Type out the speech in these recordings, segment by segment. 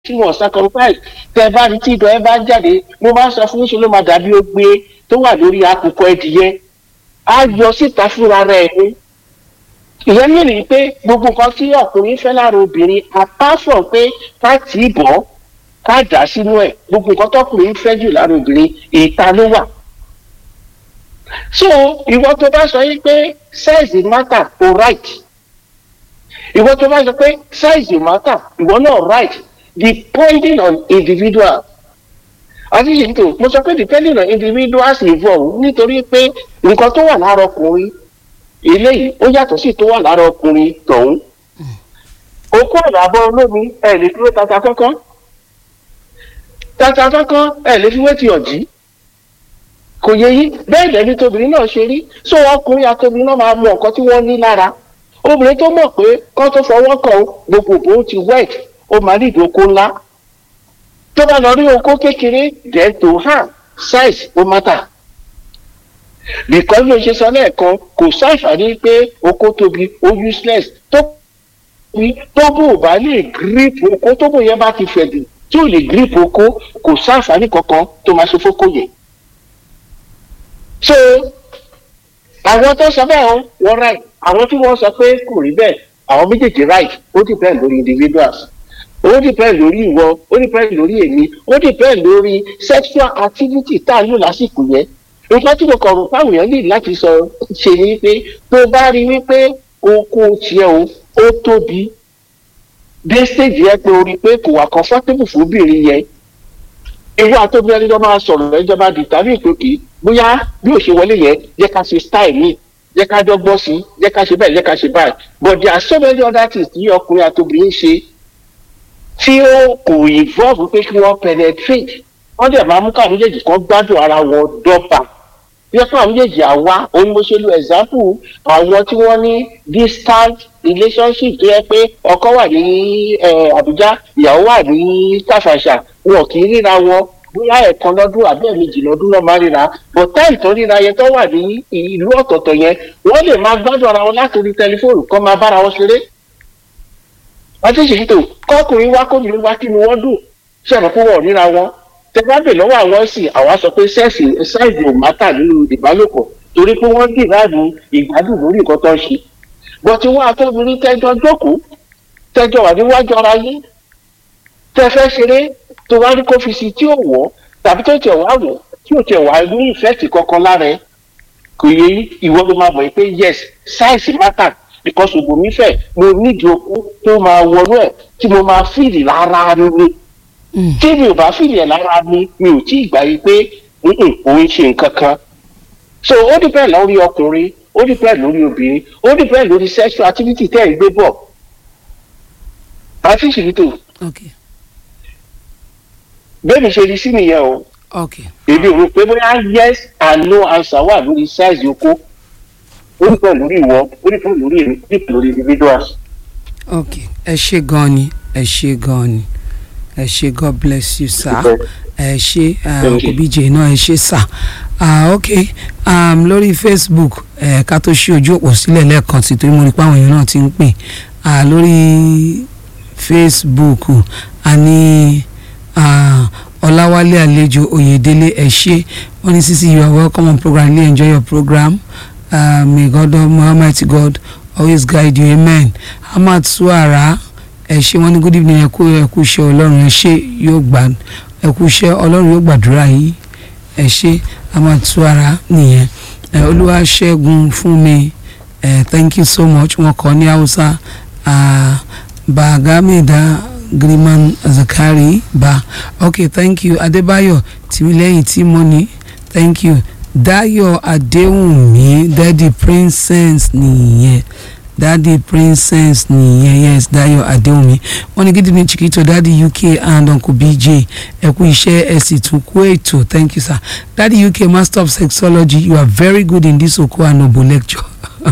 tí wọ́n sacrifice tẹ bá rí tí ìdọ̀ ẹ bá jáde mo máa ń sọ fún ṣe ló máa dàbí ogbe tó wà lórí àkùkọ ẹdìyẹ á yọ síta fúnra rẹ̀ ni ìyẹn mìíràn pé gbogbo nǹkan tí ọkùnrin fẹ́ lára obìnrin apart from pé ká tì í bọ̀ ká dà sínú ẹ̀ gbogbo nǹkan tọkùnrin fẹ́ jù lára obìnrin ìta ló wà so ìwọ tó bá sọ yìí pé size matter o right ìwọ tó bá sọ pé size matter ìwọ náà right depending on individual àti yìí tó mo sọ pé depending on individuals involved nítorí pé nǹkan tó wà lára ọkùnrin eléyìí ó yàtọ̀ sí tó wà lára ọkùnrin tọ̀hún okó ìràbọ̀ olómi ẹ̀ lè dúró tata kankan tata kankan ẹ̀ lè fi wé ti ọ̀jí kò yẹ yí bẹ́ẹ̀ dẹ̀ ni tobìnrin náà ṣe rí so ọkùnrin àtobìnrin náà máa mọ nǹkan tí wọ́n ní lára obìnrin tó mọ̀ pé kán tó fọwọ́ kàn ó gbogbo bó ti wet ó máa ní ìdókò ńlá tó bá lọ rí okó kékeré then to her size ó matter because bí o ṣe sọ lẹ́ẹ̀kan kò ṣàǹfààní pé okó tóbi ó useless tó tóbi tó bò bá lè grip okó tó bò yẹn bá ti fẹ̀dù tí ò lè grip okó kò ṣàǹfààní kankan tó máa ṣe fókó yẹn so àwọn tó sọ bẹ́ẹ̀ wọ́n right àwọn tí wọ́n sọ pé kò rí bẹ́ẹ̀ àwọn méjèèjì right ó depend lórí individuals ó depend lórí ìwọ ó depend lórí èmi ó depend lórí sexual activity tá a lò lásìkò yẹn nǹkan tí mo kàn rò fáwọn èèyàn lè láti sọ ṣe ni pé tó bá rí wípé oko tiẹ̀ o ó tóbi dé stage yẹn pé o rí pé kò wà comfortable fún obìnrin yẹn irú àtọ́bí ẹni tó máa sọ̀rọ̀ ẹjọ́ bá di tàbí ìpèkì bóyá bí ò ṣe wọlé yẹn jẹ́ ká ṣe style mi jẹ́ ká dọ́gbọ́n sí jẹ́ ká ṣe báyìí jẹ́ ká ṣe báyìí but there are so many other things tí ọkùnrin àtobìnrin ṣe tí ó kò involve pé kí wọ́n penetrate wọ́n dẹ̀ máa mú káwọn méjèèjì kan gbádùn ara wọn dọ́gba yẹ fún àwọn méjèèjì àwa òun mo ṣe lo example àwọn tí wọ́n ní distant relationship tó yẹ pé ọkọ wà ní Àbújá ìyàwó wà ní Tàfàṣà wọn kì í ríra wọn bóyá ẹ̀kan lọ́dún àbí ẹ̀mejì lọ́dún náà máa ríra but táì tó ríra yẹn tó wà ní ìlú ọ̀tọ̀ọ̀tọ̀ yẹn wọ́n lè máa gbádùn ara wọn láti orí tẹlifóònù kọ́ máa bára wọn ṣeré. wọ́n ti ṣètò kọ́kùnrin wá kóbìnrin wá kí ni wọ́n dùn ṣẹ̀rọ̀ pé wọ́n ríra wọn tẹ́gbàgbé lọ́wọ́ àwọn sì àwa sọ pé sẹ́ẹ̀sì ṣáìsì ò mátà nínú ìbálòpọ̀ torí pé wọ́n dì láàbù ìgbádùn lórí nǹkan tó ń ṣe bọ́tí wọ́n àtọ́bìnrin tẹ́jọ́ jókòó tẹ́jọ́ wà níwájú ara yín tẹ́ fẹ́ ṣeré tó wá rí kó fi si tí ò wọ́ tàbí tó tẹ̀ wá wọ̀ tí ò tẹ̀ wá ní ìfẹ́ẹ̀tì kankan lára ẹ̀ kò yẹ ìwọ ló máa mọ̀ pé yes size matter because ògbò mi fẹ̀ mo nídìí okó tó máa wọnú ẹ̀ tí mo máa fìlì lára mi tí mi ò bá fìlì ẹ̀ lára mi mi ò tí ì gbà yí pé òun ṣe nǹkan kan so ó depend lórí ọkùnrin ó depend lórí obìnrin ó depend lórí sexual activity tẹ́ ẹ̀ gbé bọ̀ àti ìṣèlítò. okay bẹ́ẹ̀ mi ṣe rí sí nìyẹn o. okay. èmi ò rò pé bóyá yes and no answer wà lórí size oko ó ní pẹ̀lú lórí ìwọ ó ní pẹ̀lú lórí èmi ó ní pẹ̀lú lórí individuals. okay ẹ ṣe gan ni ẹ ṣe gan ni ẹ ṣe god bless you sir ẹ ṣe òbíje náà ẹ ṣe sir ah ok um, lórí facebook ẹ ká tó ṣí ojú òpó sílẹ̀ lẹ́ẹ̀kan sí torí mo rí pé àwọn èèyàn náà ti ń pè ah lórí facebook a ní. Uh, Ọláwálé àlejò Oyèdélé ẹ ṣé wọ́n ní Sisi you are welcome on program really enjoy your program uh, may God Almighty God always guide you amen Ahmad Suara ẹ ṣé wọ́n ní good evening ẹ kú ẹ kú iṣẹ́ Ọlọ́run ẹ ṣé yóò gbà ẹ kú iṣẹ́ Ọlọ́run yóò gbàdúrà yìí ẹ ṣé Ahmad Suara nìyẹn ẹ Olúwaṣẹ́gun fún mi ẹ thank you so much wọ́n kọ ní Hausa Bagamida. Griman Zakari Ba okay thank you Adébáyọ̀ Tìmílẹ́yìn Tímọ́ni thank you Dáyọ̀ Adéwùnmí Daddy Princess nìyẹn Daddy Princess nìyẹn yes Dáyọ̀ Adéwùnmí wọ́n ní gidi ní Chiquito Daddy UK and Uncle BJ ẹ kú iṣẹ́ ẹ sì tún kú ètò thank you sir Daddy UK Master of Sexology you are very good in this Oko Anobo lecture.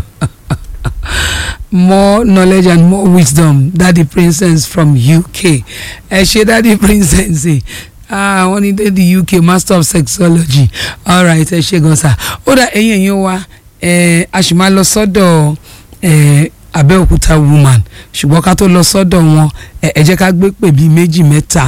more knowledge and more wisdom daddy princess from UK ẹ ṣe daddy princess ah wọ́n ní daddy UK master of sexology alright ẹ ṣe gan sa ó dà ẹ̀yin ẹ̀yin wa ẹ a sì máa lọ sọ́dọ̀ ẹ Abẹ́òkúta woman ṣùgbọ́n ká tó lọ sọ́dọ̀ wọn ẹ jẹ́ ká gbé pè bíi méjì mẹ́ta